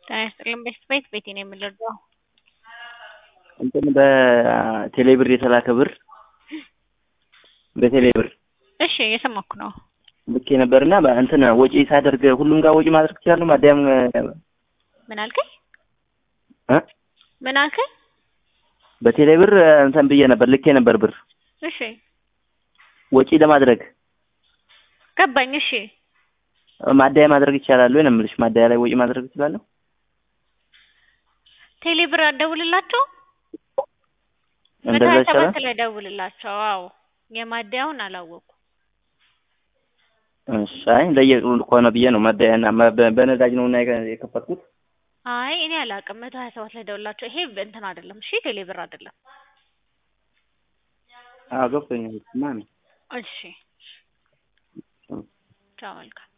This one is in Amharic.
ጤና ይስጥልኝ ቤት ቤት ቤቴ ነው የምንረዳው። እንትን በቴሌብር የተላከ ብር በቴሌብር እሺ እየሰማኩ ነው። ልኬ ነበርና እንትን ወጪ ሳደርግ ሁሉም ጋር ወጪ ማድረግ ትችላለሁ። ማዳያም ምን አልከኝ? እ ምን አልከኝ? በቴሌብር እንትን ብዬ ነበር ልኬ ነበር ብር እሺ ወጪ ለማድረግ ገባኝ። እሺ ማዳያ ማድረግ ይቻላል ወይ ነው የምልሽ። ማዳያ ላይ ወጪ ማድረግ እችላለሁ? ቴሌብር አደውልላቸው እንደዛ መቶ ሀያ ይቻላል? ሰባት ላይ ደውልላቸው። አዎ የማደያውን አላወቁ እሺ አይ እንደየቅሉ ከሆነ ብዬ ነው ማዳያና በ- በነዳጅ ነው እና የከፈትኩት። አይ እኔ አላውቅም። መቶ ሀያ ሰባት ላይ ደውልላቸው። ይሄ እንትን አይደለም። እሺ ቴሌብር አይደለም። አዎ ገብቶኛል። ማን እሺ ቻው መልካም